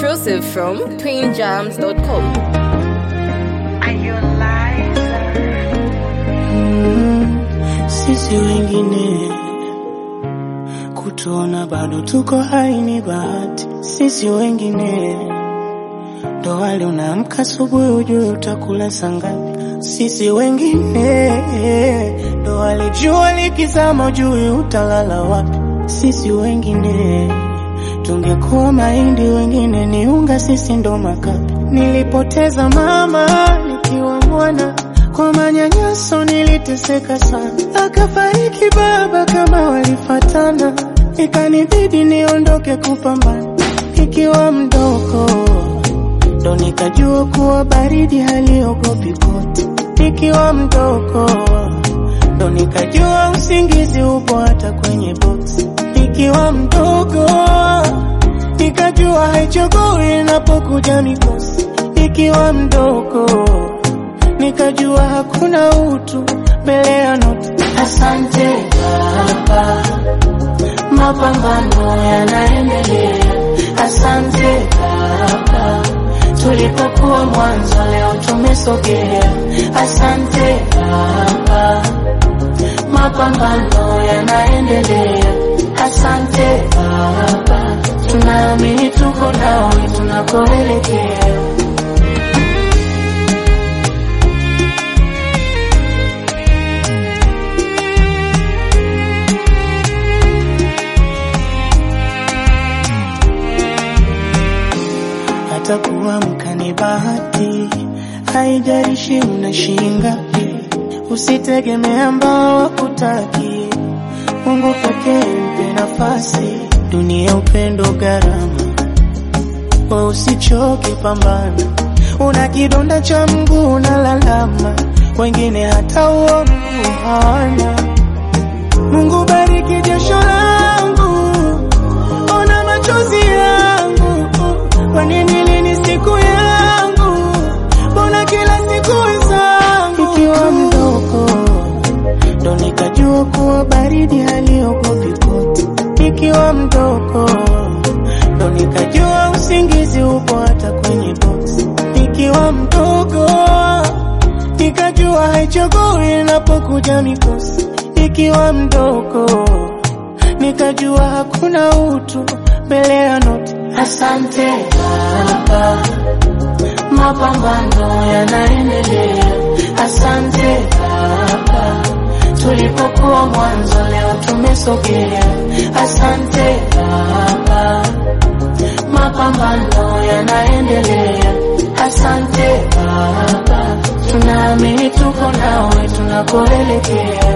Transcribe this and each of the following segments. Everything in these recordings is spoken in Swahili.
Exclusive from twinjams.com. Are you a liar? Sisi wengine kutuona bado tuko hai ni bahati. Sisi wengine ndo wale unaamka asubuhi ujue utakula saa ngapi. Sisi wengine ndo wale jua likizama ujue utalala wapi. Sisi wengine tungekuwa mahindi, wengine ni unga, sisi ndo makapi. Nilipoteza mama nikiwa mwana kwa manyanyaso niliteseka sana, akafariki baba kama walifatana, ikanibidi niondoke kupambana nikiwa mdogo, ndo nikajua kuwa baridi haliogopi koti. Nikiwa mdogo, ndo nikajua usingizi upo hata kwenye boksi. Nikiwa mdogo, nikajua haichagui inapokuja mikosi. Nikiwa mdogo nikajua hakuna utu mbele ya noti. Asante Baba, mapambano yanaendelea. Asante Baba, tulipokuwa mwanzo leo tumesogea. Asante Baba, mapambano yanaendelea. Asante Baba, tunaamini tuko nawe tunakoelekea. hata kuamka ni bahati, haijalishi una shilingi ngapi. Usitegemea ambao wakutaki, Mungu pekee mpe nafasi. Dunia upendo gharama, we usichoke, pambana. Una kidonda cha mguu unalalama, wengine hata huo mguu hawana. Mungu bariki jasho langu, ona machozi yangu, kwa nini lini siku yangu, mbona kila siku zangu? Ikiwa mdogo ndo nikajua kuwa baridi haliogopi koti. Nikiwa mdogo ndo nikajua usingizi upo hata kwenye boksi. Nikiwa mdogo nikajua haichagui inapokuja mikosi. Nikiwa mdogo nikajua hakuna utu mbele ya noti. Asante Baba, mapambano yanaendelea. Asante Baba, tulipokuwa mwanzo leo tumesogea. Asante Baba, mapambano yanaendelea. Asante Baba, tunaamini tuko nawe tunakoelekea.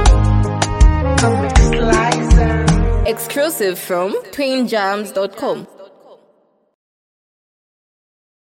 Comic Slicer. Exclusive from twinjams.com.